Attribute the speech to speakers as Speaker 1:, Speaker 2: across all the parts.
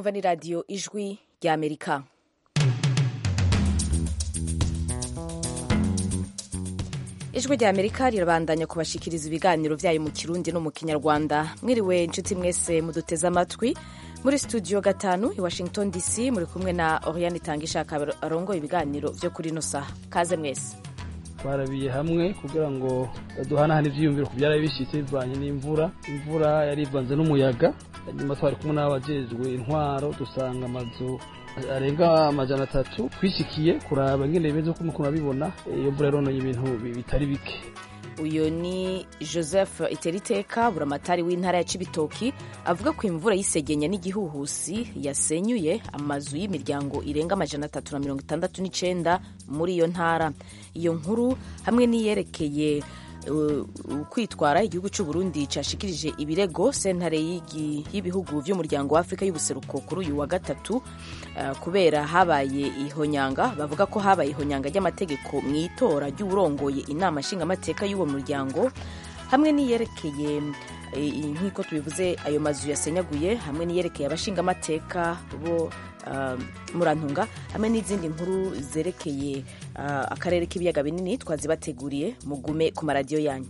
Speaker 1: mwumva ni radiyo ijwi ry'amerika ijwi ry'amerika rirabandanya kubashikiriza ibiganiro byayo mu kirundi no mu kinyarwanda mwiriwe inshuti mwese muduteze amatwi muri studio gatanu i washington dc muri kumwe na oriane itangishaka arongoye ibiganiro byo kuri ino saha kaze mwese
Speaker 2: twarabiye hamwe kugira ngo duhanahane ivyiyumviro ku byari bishitse bivanye n'imvura imvura yari ivanze n'umuyaga nyuma twari kumwe n'abajejwe intwaro dusanga amazu arenga amajana atatu twishikiye kuraba ingene bimeze uko mukuru abibona iyo mvura yarononye ibintu bitari bike
Speaker 1: uyu ni joseph iteriteka buramatari w'intara ya cibitoki avuga ko imvura y'isegenya n'igihuhusi yasenyuye amazu y'imiryango irenga amajana atatu na mirongo itandatu n'icenda muri iyo ntara iyo nkuru hamwe n'iyerekeye kwitwara igihugu cy'u Burundi cyashikirije ibirego sentare y'ibihugu by'umuryango wa Afurika y'ubuseruko kuri uyu wa gatatu kubera habaye ihonyanga bavuga ko habaye ihonyanga ry'amategeko mu itora ry'uwurongoye inama nshingamateka y'uwo muryango hamwe n'iyerekeye nk'uko tubivuze ayo mazu yasenyaguye hamwe n'iyerekeye abashingamateka bo murantunga hamwe n'izindi nkuru zerekeye akarere k'ibiyaga binini twazibateguriye mugume ku maradiyo yanyu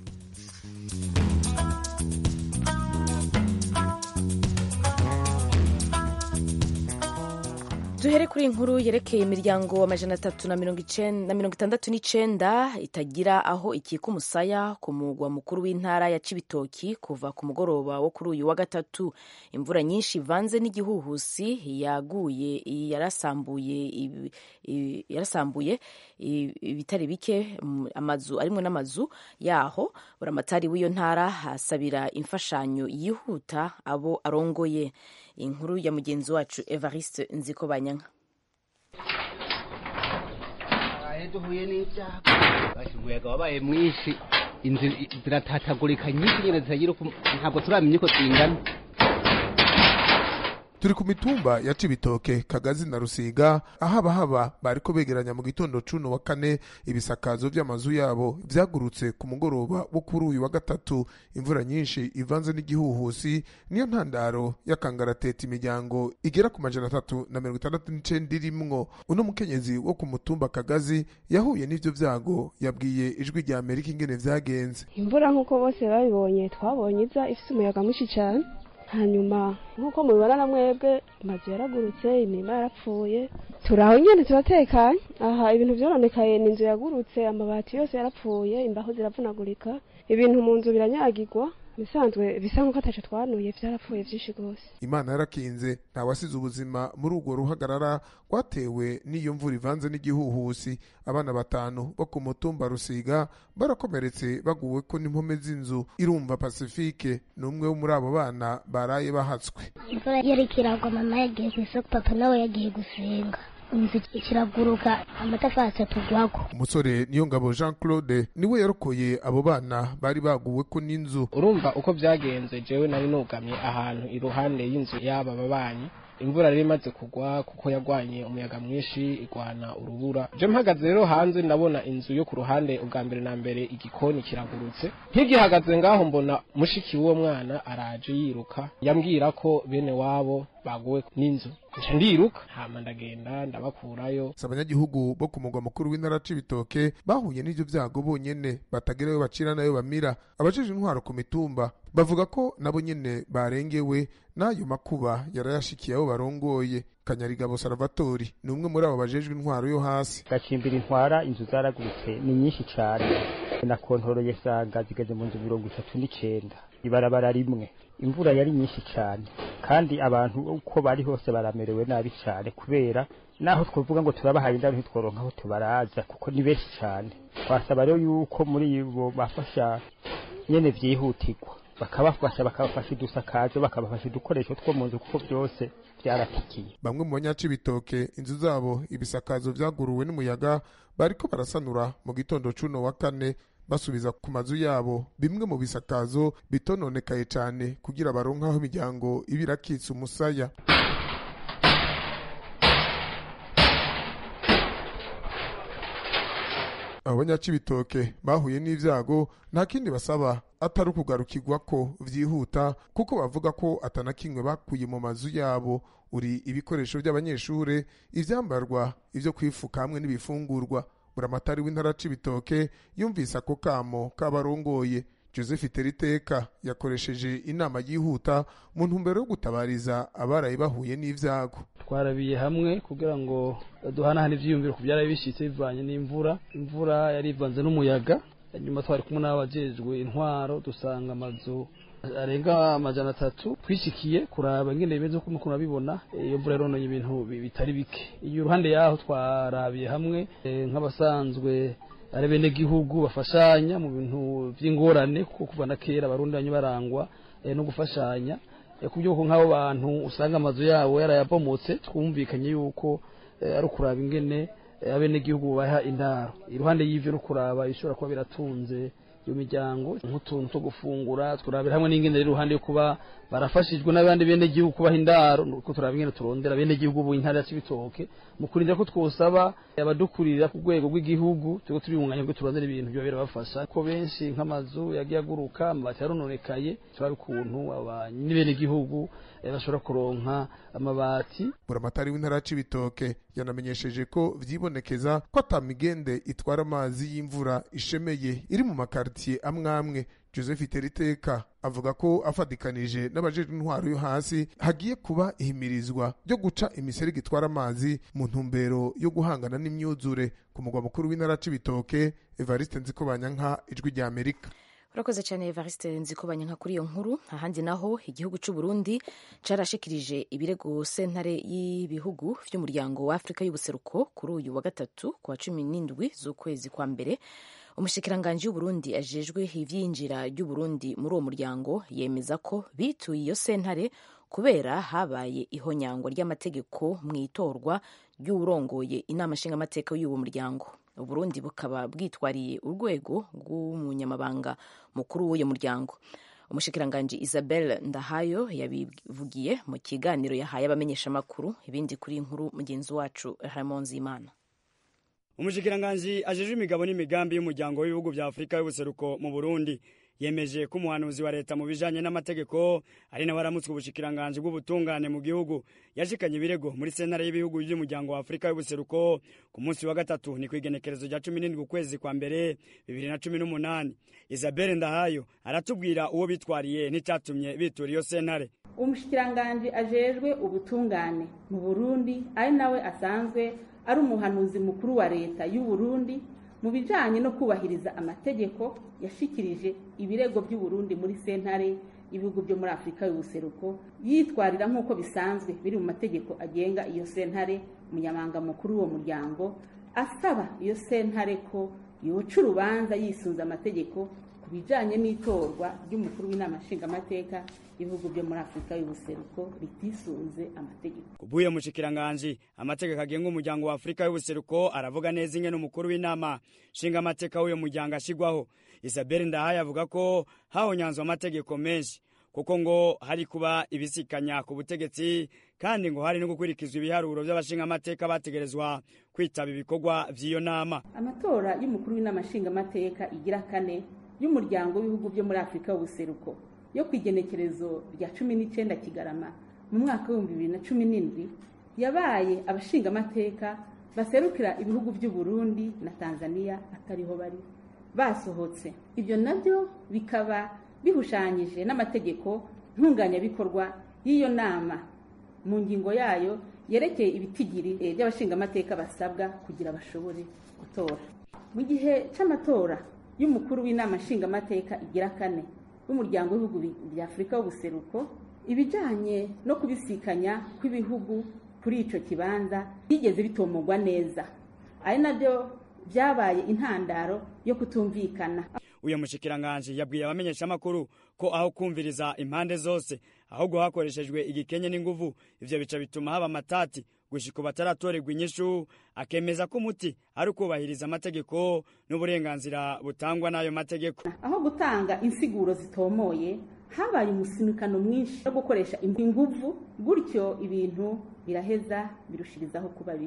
Speaker 1: duhere kuri inkuru yerekeye imiryango amajana atatu na mirongo itandatu n'icenda itagira aho ikika umusaya ku mugwa mukuru w'intara ya cibitoki kuva ku mugoroba wo kuri uyu wa gatatu imvura nyinshi ivanze n'igihuhusi yaguye yarasambuye yarasambuye ibitari bike amazu arimwe n'amazu yaho buramatari w'iyo ntara hasabira imfashanyo yihuta abo arongoye inkuru ya mugenzi wacu evariste nziko banyanka
Speaker 3: duhuye n'ibyago umuyaga wabaye mwinshi inzu ziratatagurika nyinshi nyine zitagira ntabwo turamenya uko zingana
Speaker 4: turi ku mitumba ya cibitoke kagazi na rusiga aho abahaba bariko begeranya mu gitondo cuno wa kane ibisakazo vy'amazu yabo vyagurutse ku mugoroba wo kuri uyu wa gatatu imvura nyinshi ivanze n'igihuhusi niyo ntandaro y'akangarateta imiryango igera ku majana atatu na mirongo itandatu n'icenda irimwo uno mukenyezi wo ku mutumba kagazi yahuye n'ivyo vyago yabwiye ijwi rya amerika ingene vyagenze
Speaker 5: imvura nk'uko bose babibonye twabonye iza ifise umuyaga mwinshi cane hanyuma nk'uko mubibona na mwebwe amazu yaragurutse imirima yarapfuye turaho nyene turatekanye aha ibintu vyononekaye ni inzu yagurutse amabati yose yarapfuye imbaho ziravunagurika ibintu mu nzu biranyagirwa bisanzwe bisa nk'uko ataco twanuye vyarapfuye vyinshi rwose
Speaker 4: imana yarakinze ntawasize ubuzima muri urwo ruhagarara rwatewe n'iyo mvura ivanze n'igihuhusi abana batanu bo ku mutumba rusiga barakomeretse baguweko n'impome z'inzu irumva pasifike ni umwe wo muri abo bana baraye bahatswe
Speaker 6: imvura yariko iragwa mama yagiye kw'isoko papa nawe yagiye gusenga inzu kiraguruka amatafari atugwako
Speaker 4: umusore niyo ngabo jean claude niwe yarokoye abo bana bari baguweko n'inzu
Speaker 2: urumva uko byagenze jewe nari nugamye ahantu iruhande y'inzu y'aba babanyi imvura rero imaze kugwa kuko yagwanye umuyaga mwinshi igwana urubura je mpagaze rero hanze ndabona inzu yo ku ruhande ubwa mbere na mbere igikoni kiragurutse nkigihagaze ngaho mbona mushiki w'uwo mwana araje yiruka yambwira ko bene wabo baguwe n'inzu nca ndiruka hama ndagenda ndabakurayo
Speaker 4: si abanyagihugu bo ku mugwa mukuru w'intara c'ibitoke bahuye n'ivyo vyago bonyene batagerayo bacira nayo bamira abajejwe intwaro ku mitumba bavuga ko nabo nyene barengewe n'ayo makuba yarayashikiye abo barongoye kanyarigabo salvatori ni umwe muri abo bajejwe intwaro yo hasi
Speaker 7: gacimbira intwara inzu zaragurutse ni nyinshi cane na kontoroye sanga zigeze mu nzu mirongo itatu n'icenda ibarabara rimwe imvura yari nyinshi cane kandi abantu uko bari hose baramerewe nabi cane kubera naho twovuga ngo turabahaye indaro ntitworonka aho tubaraza kuko ni benshi cane twasaba rero yuko muri bo bafasha nyene vyihutirwa bakabafasha bakabafasha udusakazo bakabafasha udukoresho two mu nzu kuko byose byaratikiye
Speaker 4: bamwe mu banyacibitoke inzu zabo ibisakazo vyaguruwe n'umuyaga bariko barasanura mu gitondo cuno wa kane basubiza ku mazu yabo bimwe mu bisakazo bitononekaye cane kugira baronke aho imiryango iba irakitse umusaya abo banyacibitoke bahuye n'ivyago nta kindi basaba atari ukugarukirwa ko vyihuta kuko bavuga ko atanakimwe bakuye mu mazu yabo uri ibikoresho by'abanyeshure ivyambarwa ivyo kwifuka hamwe n'ibifungurwa buramatari w'intara c'ibitoke yumvise ako kamo k'abarongoye joseph teriteka yakoresheje inama yihuta mu ntumbero yo gutabariza abaraye bahuye n'ivyago
Speaker 8: twarabiye hamwe kugira ngo duhanahane ivyiyumviro ku byaraye bishitse bivanye n'imvura imvura yari ivanze n'umuyaga nyuma twari kumwe n'abajejwe intwaro dusanga amazu arenga amajana atatu twishikiye kuraba ingene bimeze uko mukuru abibona iyo mvura yarononye ibintu bitari bike iyo uruhande yaho twarabiye hamwe nk'abasanzwe ari bene gihugu bafashanya mu bintu by'ingorane kuko kuva na kera abarundi banyu barangwa no gufashanya ku by'uko nk'abo bantu usanga amazu yabo yarayabomotse twumvikanye yuko ari ukuraba ingene abenegihugu baha indaro iruhande y'ivyo no kuraba ishobora kuba biratunze iyo miryango nk'utuntu two gufungura turabira hamwe n'ingene rero iruhande yo kuba barafashijwe n'abandi bene gihugu kubaha indaro nuko turaba ingene turondera bene gihugu ubu intara ya Cibitoke mu kurinda ko twosaba abadukurira ku rwego rw'igihugu turiko turibunganya bwo turondera ibintu byo birabafasha ko benshi nk'amazu yagiye aguruka amabati yarononekaye turaba ukuntu abanyi bene gihugu bashobora kuronka amabati
Speaker 4: buramatari w'intara ya Cibitoke yanamenyesheje ko vyibonekeza ko atamigende itwara amazi y'imvura ishemeye iri mu makartier amwe amwe joseph teriteka avuga ko afatikanije n'abajejwe intwaro yo hasi hagiye kuba ihimirizwa ryo guca imiserege itwara amazi mu ntumbero yo guhangana n'imyuzure ku mugwa mukuru w'intara c'ibitoke evariste nzikobanyanka ijwi rya amerika
Speaker 1: urakoze cyane evariste nzikobanya nka kuri iyo nkuru ahandi naho igihugu cy'u Burundi carashikirije ibirego sentare y'ibihugu vy'umuryango wa afurika y'ubuseruko kuri uyu wa gatatu ku wa cumi n'indwi z'ukwezi kwa mbere umushikiranganji w'uburundi ajejwe ivyinjira ry'uburundi muri uwo muryango yemeza ko bituye iyo sentare kubera habaye ihonyangwa ry'amategeko mu itorwa ry'uwurongoye inama nshingamateka y'uwo muryango uburundi bukaba bwitwariye urwego rw'umunyamabanga mukuru w'uyo muryango umushikiranganji isabel ndahayo yabivugiye mu kiganiro yahaye abamenyeshamakuru ibindi kuri inkuru mugenzi wacu ramon zimana
Speaker 9: umushikiranganji ajejwe imigabo n'imigambi y'umuryango w'ibihugu vya afurika y'ubuseruko mu burundi yemeje ko umuhanuzi wa leta mu bijanye n'amategeko ari nawe aramutswe ubushikiranganji bw'ubutungane mu gihugu yashikanye ibirego muri sentare y'ibihugu by'umuryango wa afurika y'ubuseruko ku munsi wa gatatu ni kw'igenekerezo rya cumi n'indwi ukwezi kwa mbere bibiri na cumi n'umunani isabelle ndahayo aratubwira uwo bitwariye n'icatumye bitura iyo sentare
Speaker 10: umushikiranganji ajejwe ubutungane mu burundi ari nawe asanzwe ari umuhanuzi mukuru wa leta y'u Burundi mu bijanye no kubahiriza amategeko yashikirije ibirego by'u Burundi muri sentare ibihugu byo muri Afurika y'ubuseruko yitwarira nk'uko bisanzwe biri mu mategeko agenga iyo sentare umunyamanga mukuru w'uwo muryango asaba iyo sentare ko yoca urubanza yisunze amategeko ku bijanye n'itorwa ry'umukuru w'inama nshingamateka ibihugu byo muri Afurika y'ubuseruko bitisunze amategeko
Speaker 9: kubuye mushikiranganji amategeko agenga umuryango wa Afurika y'ubuseruko aravuga neza ingene umukuru w'inama nshingamateka w'uyo muryango ashigwaho Isabelle Ndahaye avuga ko hahonyanzwe amategeko menshi kuko ngo hari kuba ibisikanya ku butegetsi kandi ngo hari no gukurikizwa ibiharuro by'abashingamateka bategerezwa kwitaba ibikorwa vy'iyo nama
Speaker 10: amatora y'umukuru w'inama nshingamateka igira kane y'umuryango w'ibihugu byo muri Afurika y'ubuseruko yo ku igenekerezo rya cumi n'icyenda kigarama mu mwaka w'ibihumbi bibiri na cumi n'indwi yabaye abashingamateka baserukira ibihugu by'u Burundi na tanzania atariho bari basohotse ibyo nabyo bikaba bihushanyije n'amategeko ntunganyabikorwa y'iyo nama mu ngingo yayo yerekeye ibitigiri by'abashingamateka basabwa kugira bashobore gutora mu gihe cy'amatora y'umukuru w'inama nshingamateka igira kane w'umuryango w'ibihugu bya afurika w'ubuseruko ibijyanye no kubisikanya kw'ibihugu kuri icyo kibanza byigeze bitomogwa neza ari nabyo byabaye intandaro yo kutumvikana
Speaker 9: uyu mushikiranganji yabwiye abamenyeshamakuru ko aho kumviriza impande zose ahubwo hakoreshejwe igikenye n'inguvu ivyo bica bituma haba amatati gushika bataratorerwa inyishu akemeza ko umuti ari ukubahiriza amategeko n'uburenganzira butangwa n'ayo mategeko
Speaker 10: aho gutanga insiguro zitomoye habaye umusinukano mwinshi wo gukoresha inguvu gutyo ibintu biraheza birushirizaho kuba bibi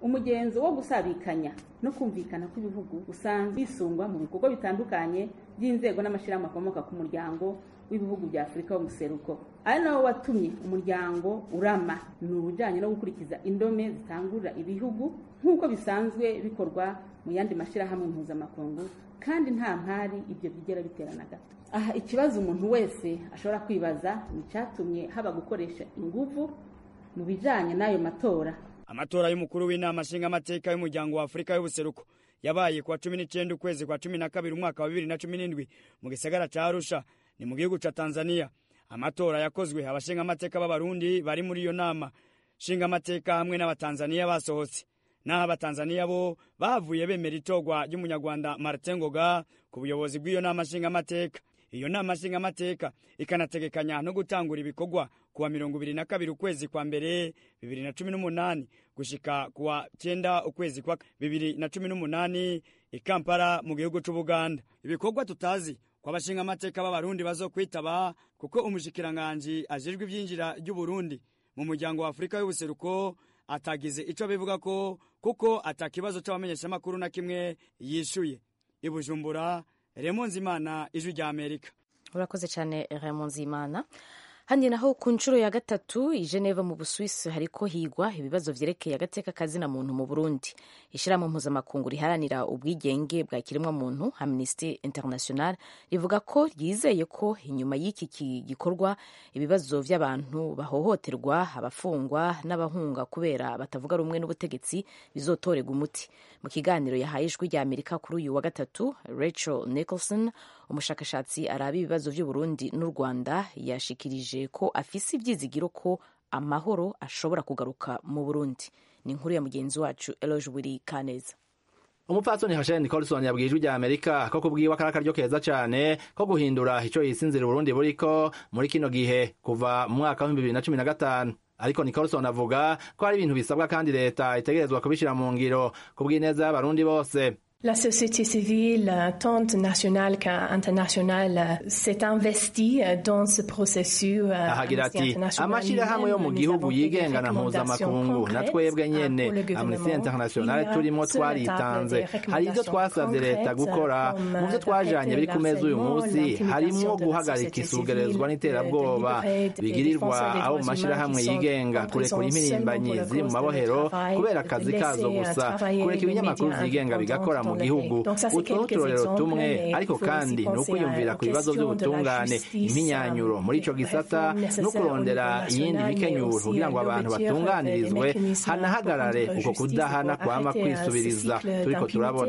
Speaker 10: umugenzo wo gusabikanya no kumvikana kw'ibihugu usanzwe wisungwa mu bikorwa bitandukanye by'inzego n'amashyirahamwe akomoka ku muryango w'ibihugu bya afurika y'umuseruko ari nawo watumye umuryango urama ni ubujyanye no gukurikiza indome zitangurira ibihugu nk'uko bisanzwe bikorwa mu yandi mashyirahamwe mpuzamakungu kandi nta mpari ibyo byigera biterana gato aha ikibazo umuntu wese ashobora kwibaza ni icyatumye haba gukoresha ingufu mu bijyanye n'ayo matora
Speaker 9: amatora y'umukuru w'inama nshingamateka y'umuryango wa afurika y'ubuseruko yabaye kuwa cumi n'icyenda ukwezi kwa cumi na kabiri umwaka wa bibiri na cumi n'indwi mu gisagara ca arusha ni mu gihugu ca tanzania amatora yakozwe abashingamateka b'abarundi bari muri iyo nama nshingamateka hamwe n'abatanzaniya basohotse naho abatanzaniya bo bavuye bemera itorwa ry'umunyarwanda martin ngoga ku buyobozi bw'iyo nama nshingamateka iyo nama nshingamateka ikanategekanya no gutangura ibikorwa kuwa mirongo ibiri na kabiri ukwezi kwa mbere bibiri na cumi n'umunani gushika kuwa cyenda ukwezi kwa bibiri na cumi n'umunani i kampala mu gihugu c'ubuganda ibikorwa tutazi ko abashingamateka b'abarundi bazokwitaba kuko umushikiranganji ajejwe ivyinjira ry'uburundi mu muryango wa afurika y'ubuseruko atagize ico bivuga ko kuko atakibazo c'abamenyeshamakuru na kimwe yishuye i bujumbura remo nzimana ijwi rya amerika
Speaker 1: urakoze cyane remo nzimana handi naho ku nshuro ya gatatu i geneva mu busuwisi hariko higwa ibibazo vyerekeye agateka kazina muntu mu burundi ishirahamwe mpuzamakungu riharanira ubwigenge bwa kiremwa muntu amnesty international rivuga ko ryizeye ko inyuma y'iki gikorwa ibibazo vy'abantu bahohoterwa abafungwa n'abahunga kubera batavuga rumwe n'ubutegetsi bizotorerwa umuti mu kiganiro yahaye ijwi rya amerika kuri uyu wa gatatu rachel nicholson umushakashatsi araba ibibazo vy'uburundi n'u rwanda yashikirije ko afise ivyizigiro ko amahoro ashobora kugaruka mu burundi ni inkuru ya mugenzi wacu eloge buri kaneza
Speaker 11: umupfasoni Hashel Nicholson yabwiye ijwi rya Amerika ko kubwiwe akari akaryo keza cane ko guhindura ico yisinzira Burundi buriko muri kino gihe kuva mu mwaka wa 2015 ariko Nicholson avuga ko hari ibintu bisabwa kandi leta itegerezwa kubishira mu ngiro kubw'ineza y'abarundi bose
Speaker 12: La société civile, tant nationale qu'internationale, s'est investie dans ce processus.
Speaker 11: ahagira ati amashirahamwe yo mu gihugu yigenga na mpuzamakungu na twebwe nyene amnesty international turimo twaritanze hari ivyo twasavye leta gukora mu vyo twajanye biri ku meza uyu munsi harimwo guhagarika isugerezwa n'iterabwoba bigirirwa abo mu mashirahamwe yigenga kurekura impirimbanyi ziri mu mabohero kubera akazi kazo gusa kureka ibinyamakuru vyigenga bigakora mu gihugu utwo n'uturorero tumwe ariko kandi ni ukwiyumvira ku bibazo by'ubutungane impinyanyuro muri ico gisata no kurondera iyindi mikenyuro kugira ngo abantu batunganirizwe hanahagarare uko kudahana kwama kwisubiriza turiko turabona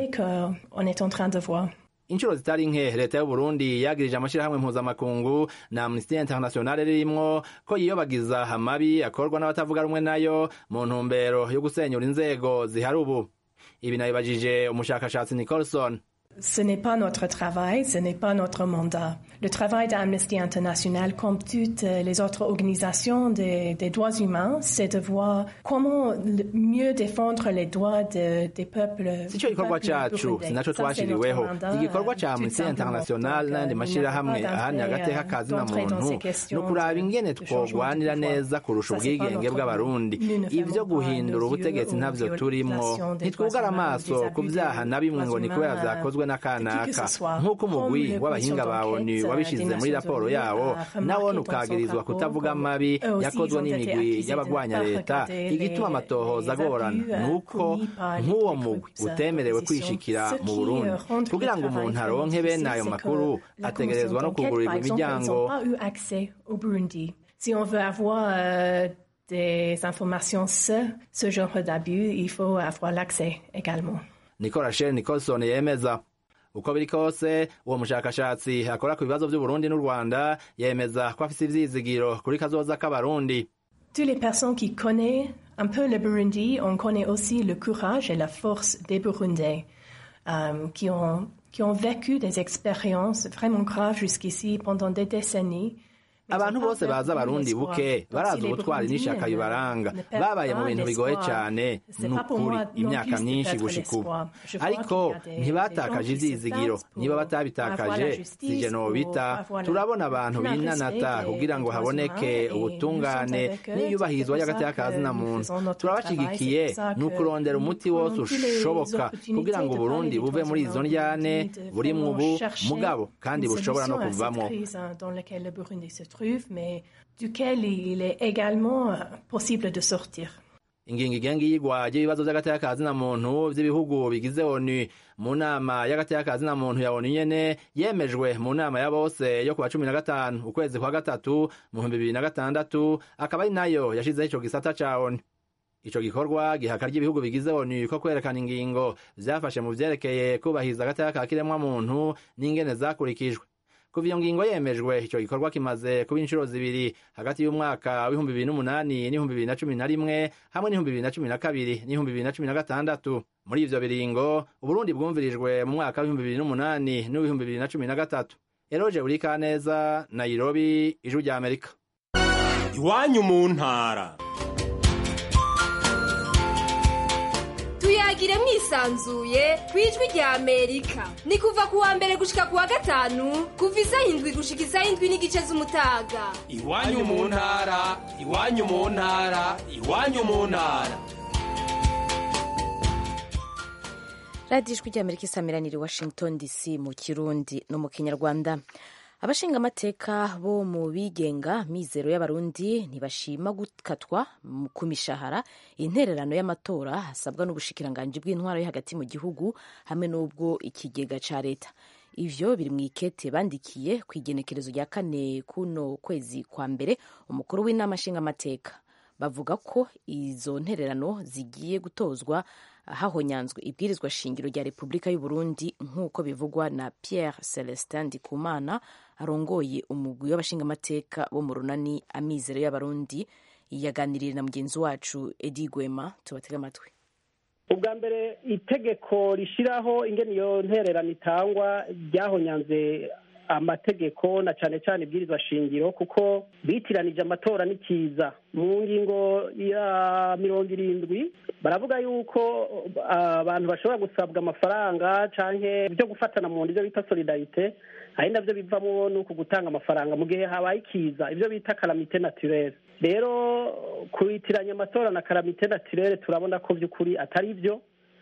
Speaker 11: inshuro zitari nke leta y'u Burundi yagirije amashirahamwe mpuzamakungu na Amnesty International ririmwo ko yiyobagiza amabi akorwa n'abatavuga rumwe nayo mu ntumbero yo gusenyura inzego zihari ubu ibi nabibajije umushakashatsi Nicholson
Speaker 12: Ce n'est pas notre travail, ce n'est pas notre mandat. Le travail d'Amnesty International, comme toutes les autres organisations des, des droits humains, c'est de voir comment mieux défendre les droits de, des peuples.
Speaker 11: sico gikorwa cacu sinaco twashiriweho igikorwa ca amnesty international n'ayandi mashirahamwe ahanira agateka kazina muntu ni ukuraba ingene twogwanira neza kurusha ubwigenge bw'abarundi ivyo guhindura ubutegetsi ntavyo turimwo ntitwugara amaso ku vyaha na bimwe ngo ni kubera vyakozwe n'akanaka nk'uko umugwi w'abahinga ba onu wabishize muri raporo yawo nawone ukagirizwa kutavuga amabi yakozwe n'imigwi y'abagwanya leta igituma amatohoza agorana nuko nk'uwo mugwi utemerewe kwishikira mu burundi kugira ngo umuntu aronke bene ayo makuru ategerezwa no kugurirwa imiryango
Speaker 12: Si on veut avoir euh, des informations sur ce genre d'abus, il faut avoir l'accès également.
Speaker 11: niko rachel nicholson yemeza uko biri kose uwo mushakashatsi akora ku bibazo by'uburundi n'u rwanda yemeza ko afise ivyizigiro kuri kazoza k'abarundi
Speaker 12: Toutes les personnes qui connaissent un peu le Burundi, on connaît aussi le courage et la force des Burundais euh, qui, ont, qui ont vécu des expériences vraiment graves jusqu'ici pendant des décennies
Speaker 11: abantu bose bazi abarundi buke barazi ubutwari n'ishaka bibaranga babaye mu bintu bigoye cyane ni ukuri imyaka myinshi gushika ubu ariko ntibatakaje ivyizigiro niba batabitakaje sije nobita turabona abantu binanata kugira ngo haboneke ubutungane n'iyubahirizwa ry'agateka na muntu turabashigikiye ni ukurondera umuti wose ushoboka kugira ngo uburundi buve muri izo ndyane burimwo ubu mugabo kandi bushobora no kuvamwo
Speaker 12: dans lequel le Burundi se trouve, mais duquel il est également euh, possible de sortir.
Speaker 11: ingingo igenga iyigwa ry'ibibazo vy'agateka na muntu vy'ibihugu bigize onu mu nama y'agateka na muntu ya onu nyene yemejwe mu nama ya bose yo kuwa cumi na gatanu ukwezi kwa gatatu mu bihumbi bibiri na gatandatu akaba ari nayo yashizeho ico gisata ca onu ico gikorwa gihaka ry'ibihugu bigize onu ko kwerekana ingingo vyafashe mu vyerekeye kubahiriza agateka ka kiremwa muntu n'ingene zakurikijwe kuva iyo ngingo yemejwe ico gikorwa kimaze kuba inshuro zibiri hagati y'umwaka w'ibihumbi bibiri n'umunani n'ibihumbi bibiri na cumi na rimwe hamwe n'ibihumbi bibiri na cumi na kabiri n'ibihumbi bibiri na cumi na gatandatu muri ivyo biringo uburundi bwumvirijwe mu mwaka w'ibihumbi bibiri n'umunani n'uw'ibihumbi bibiri na cumi na gatatu eroje buri kaneza nairobi ijwi rya amerika
Speaker 13: iwanyu mu ntara
Speaker 14: tuyagire mwisanzuye ku ijwi rya amerika ni kuva ku wa mbere gushika ku wa gatanu kuva isaha indwi gushika isaha indwi n'igice z'umutaga
Speaker 13: iwanyu mu ntara iwanyu mu ntara iwanyu mu ntara
Speaker 1: radiyo ijwi ry'amerika isamiraniye washington dc mu kirundi no mu kinyarwanda abashingamateka bo mu bigenga mizero y'abarundi ntibashima gukatwa ku mishahara intererano y'amatora hasabwa n'ubushikiranganji bw'intwaro yo hagati mu gihugu hamwe n'ubwo ikigega ca leta ivyo biri mu ikete bandikiye ku igenekerezo rya kane kuno kwezi kwa mbere umukuru w'inama nshingamateka bavuga ko izo ntererano zigiye gutozwa hahonyanzwe ibwirizwa shingiro rya repubulika y'u Burundi nk'uko bivugwa na Pierre Celestin Ndikumana arongoye umugwi w'abashingamateka bo mu runani amizero y'abarundi yaganiriye na mugenzi wacu Edi Gwema tubatega amatwi
Speaker 15: ubwa mbere itegeko rishyiraho ingene iyo ntererano itangwa ryahonyanze amategeko na cyane cyane ibwirizwa shingiro kuko bitiranije amatora n'ikiza mu ngingo ya mirongo irindwi baravuga yuko abantu bashobora gusabwa amafaranga cyangwa byo gufatana mu ibyo bita solidarite ari nabyo bivamo ni uku gutanga amafaranga mu gihe habaye ikiza ibyo bita karamite naturere rero kubitiranya amatora na karamite naturere turabona ko by'ukuri atari byo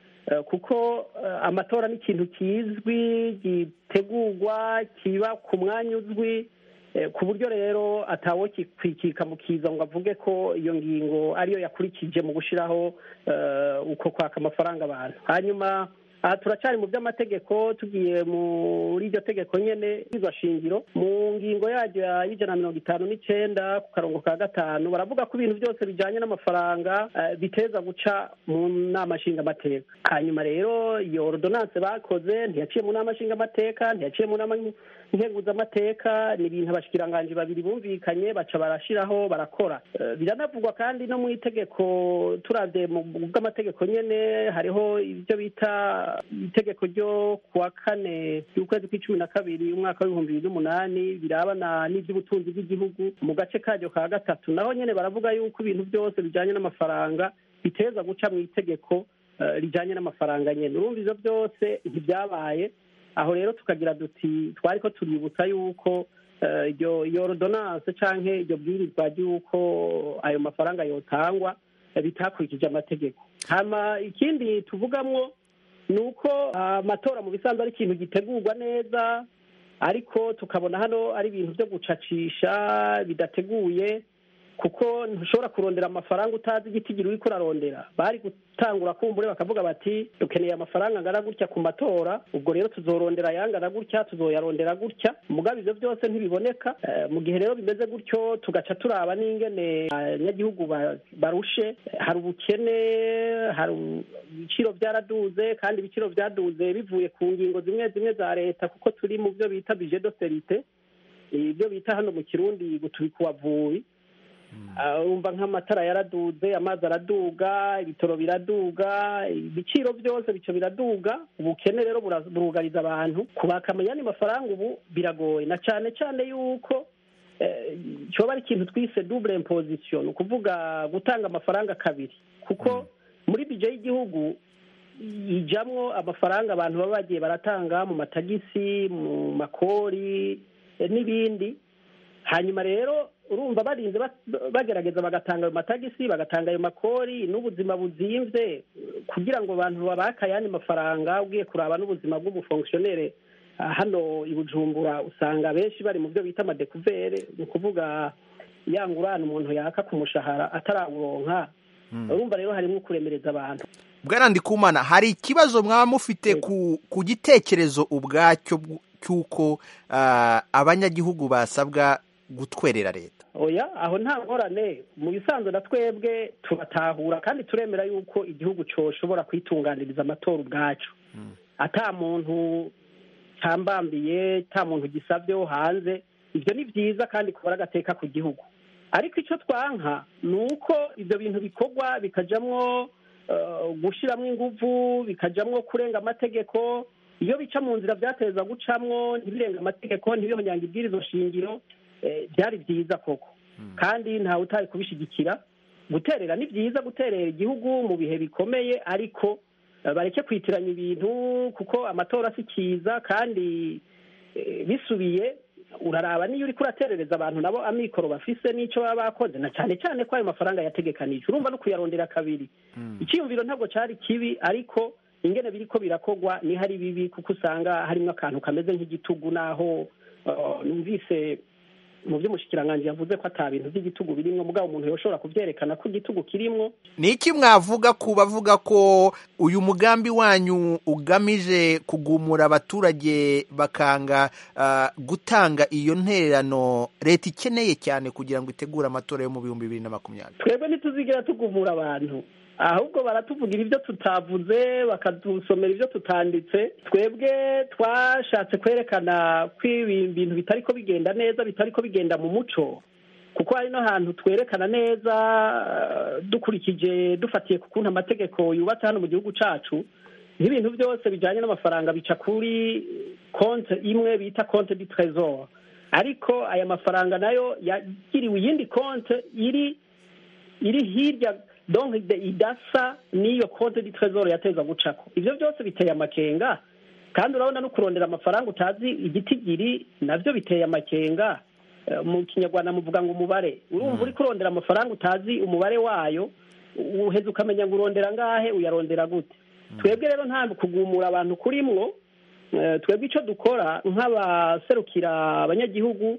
Speaker 15: kuko amatora ni ikintu kizwi gitegurwa kiba ku mwanya uzwi ku buryo rero atawo kikwikika mu kiza ngo avuge ko iyo ngingo ariyo yakurikije mu gushyiraho uko kwaka amafaranga abantu hanyuma aha turacyari mu by'amategeko tugiye muri iryo tegeko nyine shingiro mu ngingo yaryo y'ijana na mirongo itanu n'icyenda ku karongo ka gatanu baravuga ko ibintu byose bijyanye n'amafaranga biteza guca mu nama nshingamateka hanyuma rero iyo ordonance bakoze ntiyaciye mu nama nshingamateka ntiyaciye mu nama nkenguzamateka ni ibintu abashikiranganji babiri bumvikanye baca barashyiraho barakora biranavugwa kandi no mu itegeko turabye mu bw'amategeko nyine hariho ibyo bita itegeko ryo kuwa kane y'ukwezi kw'icumi na kabiri umwaka w'ibihumbi bibiri n'umunani birabana n'iby'ubutunzi bw'igihugu mu gace karyo ka gatatu naho nyine baravuga yuko ibintu byose bijyanye n'amafaranga biteza guca mu itegeko rijyanye n'amafaranga nyine urumva ibyo byose ntibyabaye aho rero tukagira duti twari ko tuributsa yuko iyo ordonance cyangwa iryo bwirizwa ry'uko ayo mafaranga yotangwa bitakurikije amategeko hama ikindi tuvugamwo ni uko amatora mu bisanzwe ari ikintu gitegurwa neza ariko tukabona hano ari ibintu byo gucacisha bidateguye kuko ntushobora kurondera amafaranga utazi igitigiri uri kurarondera bari gutangura kumbure bakavuga bati dukeneye amafaranga angana gutya ku matora ubwo rero tuzorondera ayangana gutya tuzoyarondera gutya mugabe ibyo byose ntibiboneka mu gihe rero bimeze gutyo tugaca turaba n'ingene abanyagihugu barushe hari ubukene hari ibiciro byaraduze kandi ibiciro byaduze bivuye ku ngingo zimwe zimwe za leta kuko turi mu byo bita bije doserite ibyo bita hano mu kirundi gutubika uwavuye wumva nk'amatara yaraduze amazi araduga ibitoro biraduga ibiciro byose bico biraduga ubukene rero burugariza abantu kubaka amanyani mafaranga ubu biragoye na cyane cyane yuko cyoba ari ikintu twise double imposition ni ukuvuga gutanga amafaranga kabiri kuko muri bije y'igihugu ijamwo amafaranga abantu baba bagiye baratanga mu matagisi mu makori n'ibindi hanyuma rero urumva barinze bagerageza bagatanga ayo matagisi bagatanga ayo makori n'ubuzima buzimvye kugira ngo abantu babake ayandi mafaranga ugiye kuraba n'ubuzima bw'umufonkisiyonere hano i bujumbura usanga benshi bari mu byo bita amadekuvere ni ukuvuga ya ngurane umuntu yaka ku mushahara atarawuronka urumva rero harimo kuremereza abantu
Speaker 16: bwana ndikumana hari ikibazo mwaba mufite ku gitekerezo ubwacyo cy'uko abanyagihugu basabwa gutwerera leta
Speaker 15: oya aho nta ngorane mu bisanzwe na twebwe turatahura kandi turemera yuko igihugu cyoshobora kwitunganiriza amatora ubwacu ata muntu cyambambiye nta muntu gisabyeho hanze ibyo ni byiza kandi kubara agateka ku gihugu ariko icyo twanka ni uko ibyo bintu bikorwa bikajyamo gushyiramo ingufu bikajyamo kurenga amategeko iyo bica mu nzira byateza gucamwo ntibirenga amategeko ntibihonyange ibwirizo shingiro byari byiza koko kandi ntawe utari kubishyigikira guterera ni byiza guterera igihugu mu bihe bikomeye ariko bareke kwitiranya ibintu kuko amatora si kiza kandi bisubiye uraraba niyo uri kuraterereza abantu nabo amikoro bafise n'icyo baba bakoze na cyane cyane ko ayo mafaranga yategekanije urumva no kuyarondera kabiri icyiyumviro ntabwo cyari kibi ariko ingene biriko birakogwa ni hari bibi kuko usanga harimo akantu kameze nk'igitugu naho numvise mu by'umushikiranganji yavuze ko ata bintu by'igitugu birimwo mugabo umuntu yoshobora kubyerekana ko igitugu kirimwo
Speaker 16: ni iki mwavuga ku bavuga ko uyu mugambi wanyu ugamije kugumura abaturage bakanga gutanga iyo ntererano leta ikeneye cyane kugira ngo itegure amatora yo mu bihumbi bibiri na makumyabiri
Speaker 15: twebwe ntituzigira tugumura abantu ahubwo baratuvugira ibyo tutavuze bakadusomera ibyo tutanditse twebwe twashatse kwerekana ko ibintu bitari ko bigenda neza bitari ko bigenda mu muco kuko hari no hantu twerekana neza dukurikije dufatiye ku kuntu amategeko yubatse hano mu gihugu cyacu nk'ibintu byose bijyanye n'amafaranga bica kuri konti imwe bita konti di trezor ariko aya mafaranga nayo yagiriwe iyindi konti iri iri hirya donc idasa n'iyo konti di trezor yateza gucako ibyo byose biteye amakenga kandi urabona no kurondera amafaranga utazi igitigiri nabyo biteye amakenga mu kinyarwanda muvuga ngo umubare urumva uri kurondera amafaranga utazi umubare wayo uheze ukamenya ngo urondera ngahe uyarondera gute twebwe rero nta kugumura abantu kurimwo twebwe icyo dukora nk'abaserukira abanyagihugu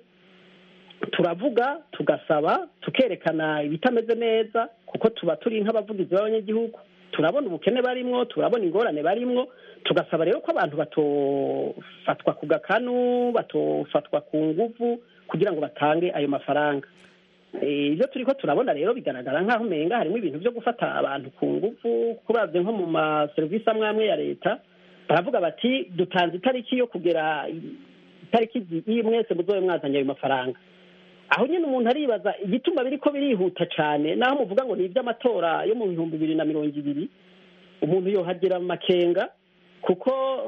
Speaker 15: turavuga tugasaba tukerekana ibitameze neza kuko tuba turi nk'abavugizi b'abanyagihugu turabona ubukene barimwo turabona ingorane barimwo tugasaba rero ko abantu batofatwa ku gakanu batofatwa ku nguvu kugira ngo batange ayo mafaranga ibyo turi ko turabona rero bigaragara nk'aho umenga harimo ibintu byo gufata abantu ku nguvu kuko uravye nko mu maserivisi amwe amwe ya leta baravuga bati dutanze itariki yo kugera itariki iyi mwese muzobe mwazanye ayo mafaranga aho nyine umuntu aribaza igituma biriko birihuta cyane naho muvuga ngo ni iby'amatora yo mu bihumbi bibiri na mirongo ibiri umuntu yohagira amakenga kuko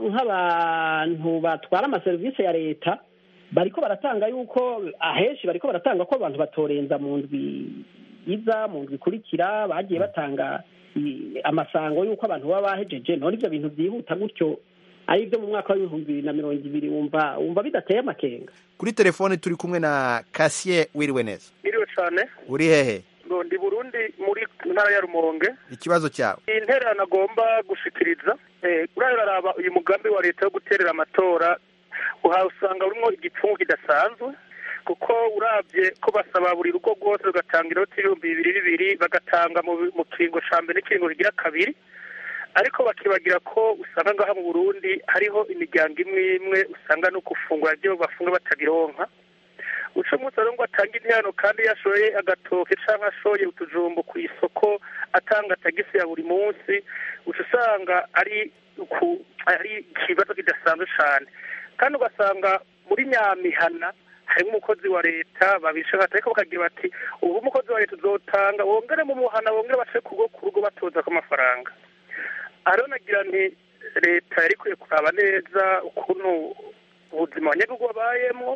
Speaker 15: nk'abantu batwara amaserivisi ya leta bariko baratanga yuko ahenshi bariko baratanga ko abantu batorenza mu ndwi iza mu ndwi ikurikira bagiye batanga amasango y'uko abantu baba bahejeje none ibyo bintu byihuta gutyo ari ibyo mu mwaka w'ibihumbi bibiri na mirongo ibiri wumva wumva bidateye amakenga
Speaker 16: kuri telefone turi kumwe na kasiye wiriwe neza
Speaker 17: wiriwe cyane
Speaker 16: uri hehe
Speaker 17: ndi burundi muri ntara ya rumonge
Speaker 16: ikibazo cyawe
Speaker 17: iyi ntererano agomba gushikiriza uraraba uyu mugambi wa leta wo guterera amatora usanga urimo igipfungu kidasanzwe kuko urabye ko basaba buri rugo rwose rugatanga inoti ibihumbi bibiri bibiri bagatanga mu kiringo cya mbere n'ikiringo kigira kabiri ariko bakibagira ko usanga ngaha mu burundi hariho imiryango imwe imwe usanga no gufungura ibyo bafunga batabironka uca umunsi ngo atange intihano kandi yashoye agatoke cyangwa ashoye utujumbo ku isoko atanga tagisi ya buri munsi uca usanga ari ari ikibazo kidasanzwe cyane kandi ugasanga muri nyamihana harimo umukozi wa leta babisha ariko bakagira bati ubu umukozi wa leta uzotanga wongere mu muhana wongere bace ku rugo batoza ko amafaranga ariho nagira nti leta yari ikwiye kuraba neza ukuntu ubuzima abanyagihugu babayemo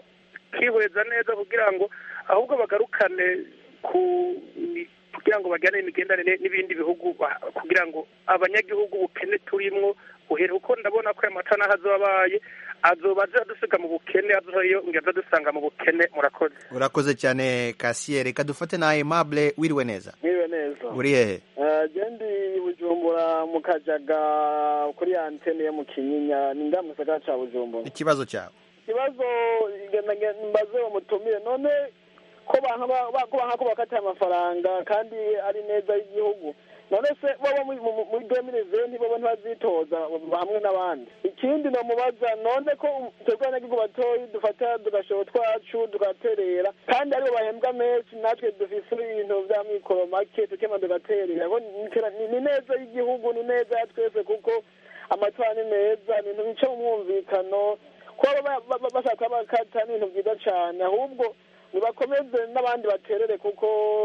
Speaker 17: bakihweza neza kugira ngo ahubwo bagarukane ku kugira ngo bajyane imigenderanire n'ibindi bihugu ba- kugira ngo abanyagihugu ubukene turimwo buhere kuko ndabona ko aya mata n'aho azoba abaye azoba aza dusiga mu bukene azoba iyo ngaza dusanga mu bukene murakoze
Speaker 16: urakoze cyane kasiye reka dufate na aimable wiriwe neza
Speaker 18: Mwiriwe neza
Speaker 16: uri hehe
Speaker 18: Eh, je ndi bujumbura mu kajaga kuri ya antene yo mu kinyinya ni nga mu gisagara ca bujumbura
Speaker 16: ikibazo cyawe
Speaker 18: ikibazo ngenda nge- mbaze bamutumire none ko banka ba- ba- ko banka ko bakatiye amafaranga kandi ari neza y'igihugu none se bobo muri- mu- muri demiriventi bobo ntibazitoza hamwe n'abandi ikindi nomubaza none ko twebwe abanyagihugu batoyi dufata tugashoro twacu tugaterera kandi aribo bahembwa menshi natwe dufise ibintu vya mikoro make tukema tugaterera Ko ni- ni ni neza y'igihugu ni neza ya twese kuko amatora ni meza ni ibintu bica mu mwumvikano kuba ba- ba- ba- bashaka bakata ni ibintu byiza cane ahubwo nibakomeze n'abandi baterere kuko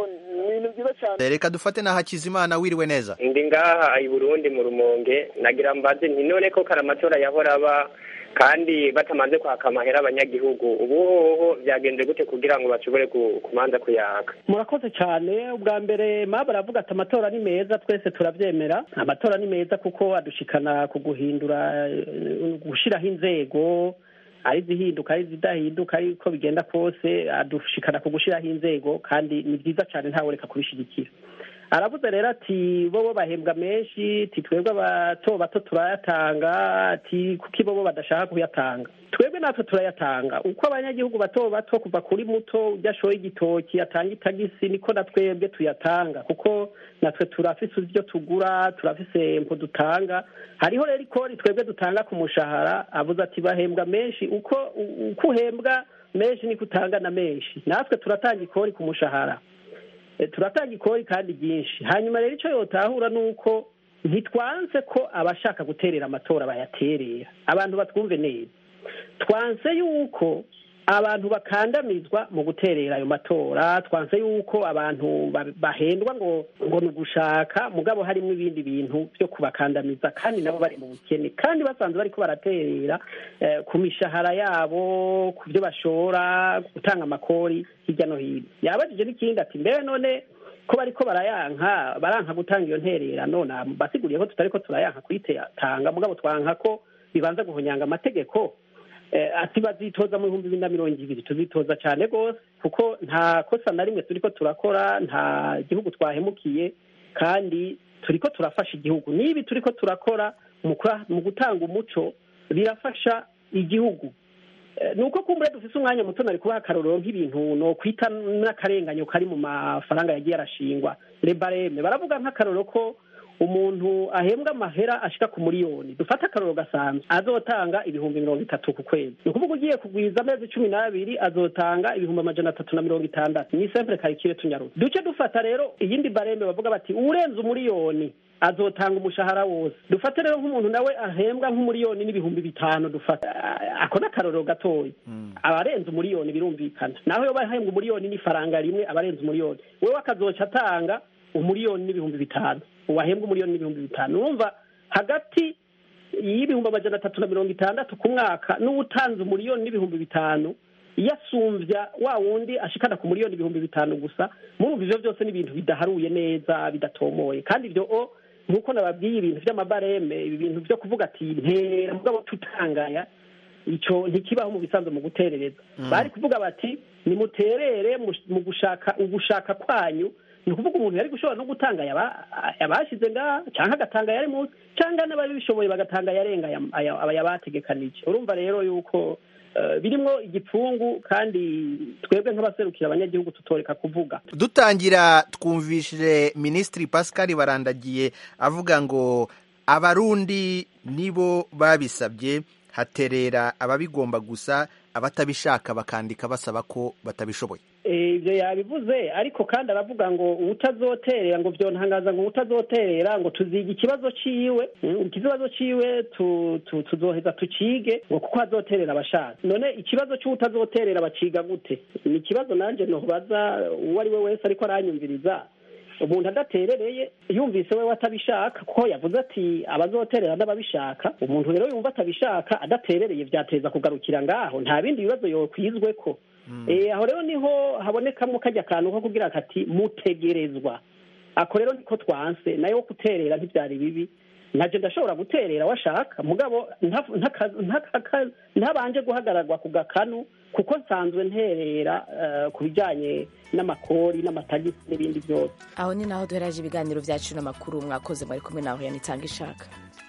Speaker 18: ni ibintu byiza cane
Speaker 16: reka dufate na hakizimana wiriwe neza
Speaker 19: ndi ngaha i burundi mu rumonge nagira mbaze nti none ko kare amatora yahora aba kandi batamanze kwaka amahera abanyagihugu ubu hoho byagenze gute kugira ngo bashobore ku- kumanza kuyaka
Speaker 15: murakoze cyane ubwa mbere maba baravuga ati amatora ni meza twese turabyemera amatora ni meza kuko adushikana ku guhindura eh, gushyiraho inzego ari izihinduka ari izidahinduka ariko bigenda kose adushikana ku gushyiraho inzego kandi ni byiza cyane ntawe reka kubishyigikira aravuze rero ati bobo bahembwa menshi ati twebwe abato bato turayatanga ati kuko bobo badashaka kuyatanga twebwe natwe turayatanga uko abanyagihugu bato bato kuva kuri muto ujya ashoye igitoki atanga itagisi niko na twebwe tuyatanga kuko natwe turafise ibyo tugura turafise impu dutanga hariho rero ikori twebwe dutanga ku mushahara avuze ati bahembwa menshi uko uko uhembwa menshi niko utanga na menshi natwe turatanga ikori ku mushahara Eh, turatanga ikori kandi ryinshi hanyuma rero icyo yotahura ni uko ntitwanse ko abashaka guterera amatora bayaterera abantu batwumve neza twanse yuko abantu bakandamizwa mu guterera ayo matora twanse yuko abantu ba- bahendwa ngo ngo ni ugushaka mugabo harimo ibindi bintu byo kubakandamiza kandi nabo bari mu bukene kandi basanzwe bariko baraterera eh, ku mishahara yabo ku byo bashora gutanga amakori hirya no hino yabajije n'ikindi ati mbere none ko bariko barayanka baranka gutanga iyo ntererano na basiguriye ko tutariko turayanka kuyitanga mugabo twanka ko bibanza guhonyanga amategeko eh, ati bazitoza mu bihumbi bibiri na mirongo ibiri tuzitoza cyane rwose kuko nta kosa na rimwe turiko turakora nta gihugu twahemukiye kandi turiko turafasha igihugu n'ibi turiko turakora mu kura- mu gutanga umuco birafasha igihugu Eh, ni uko kumbure dufise umwanya muto nari kubaha akarorero nk'ibintu no kwita n'akarenganyo kari mu mafaranga yagiye arashingwa rebareme baravuga nk'akarorero ko umuntu ahembwa amahera ashika ku miliyoni dufate akarorero gasanzwe azotanga ibihumbi mirongo itatu ku kwezi ni ukuvuga ugiye kugwiza amezi cumi n'abiri azotanga ibihumbi amajana atatu na mirongo itandatu ni sempre karikire tunyarutse duce dufata rero iyindi barembe bavuga bati urenze umuriyoni azotanga umushahara wose dufate rero nk'umuntu nawe ahembwa nk'umuriyoni n'ibihumbi bitanu dufata Ah, ako ni akarorero gatoya abarenze umuriyoni birumvikana naho yoba ahembwa umuriyoni n'ifaranga rimwe abarenze umuriyoni wewe akazoca atanga umuriyoni n'ibihumbi bitanu uwahembwa umuriyoni n'ibihumbi bitanu urumva hagati y'ibihumbi amajana atatu na mirongo itandatu ku mwaka n'uwutanze umuriyoni n'ibihumbi bitanu iyo asumbya wa wundi ashikana ku miliyoni ibihumbi bitanu gusa murumva ivyo byose ni ibintu bidaharuye neza bidatomoye kandi ivyo o nk'uko nababwiye ibintu vy'amabareme ibi bintu vyo kuvuga ati ntera mugabo tutangaya ico ntikibaho mu bisanzwe mu guterereza bari kuvuga bati nimuterere mu- mu gushaka ugushaka kwanyu ni ukuvuga umuntu yari gushobora no gutanga yaba- abashize ngaha canke agatanga yari munsi canke n'ababishoboye bagatanga yarenga aya- aya- aya bategekanije urumva rero yuko eh, birimwo igipfungu kandi twebwe nk'abaserukira abanyagihugu tutoreka kuvuga
Speaker 16: dutangira twumvishije minisitiri pascal barandagiye avuga ngo abarundi nibo babisabye haterera ababigomba gusa abatabishaka bakandika basaba ko batabishoboye
Speaker 15: Eh, ibyo yabivuze ariko kandi aravuga ngo utazoterera ngo vyontangaza ngo utazoterera ngo tuziga ikibazo ciwe mm, ikibazo ciwe tu- tu- tuzoheza tucige ngo kuko azoterera abashaka none ikibazo c'utazoterera baciga gute ni ikibazo nanje nobaza uwo ari we wese ariko aranyumviriza umuntu adaterereye yumvise we atabishaka kuko yavuze ati abazoterera n'ababishaka umuntu rero yumva atabishaka adaterereye byateza kugarukira ngaho nta bindi bibazo yokwizwe ko aho rero niho habonekamo kajya akantu ko kugira kati mutegerezwa ako rero niko twanse nayo guterera ntibyari bibi ntabyo ndashobora guterera washaka mugabo ntabanje guhagararwa ku gakanu kuko nsanzwe nterera ku bijyanye n'amakori n'amatagisi n'ibindi byose
Speaker 1: aho ni naho duheraje ibiganiro byacu n'amakuru mwakoze mwari kumwe naho yanitanga ishaka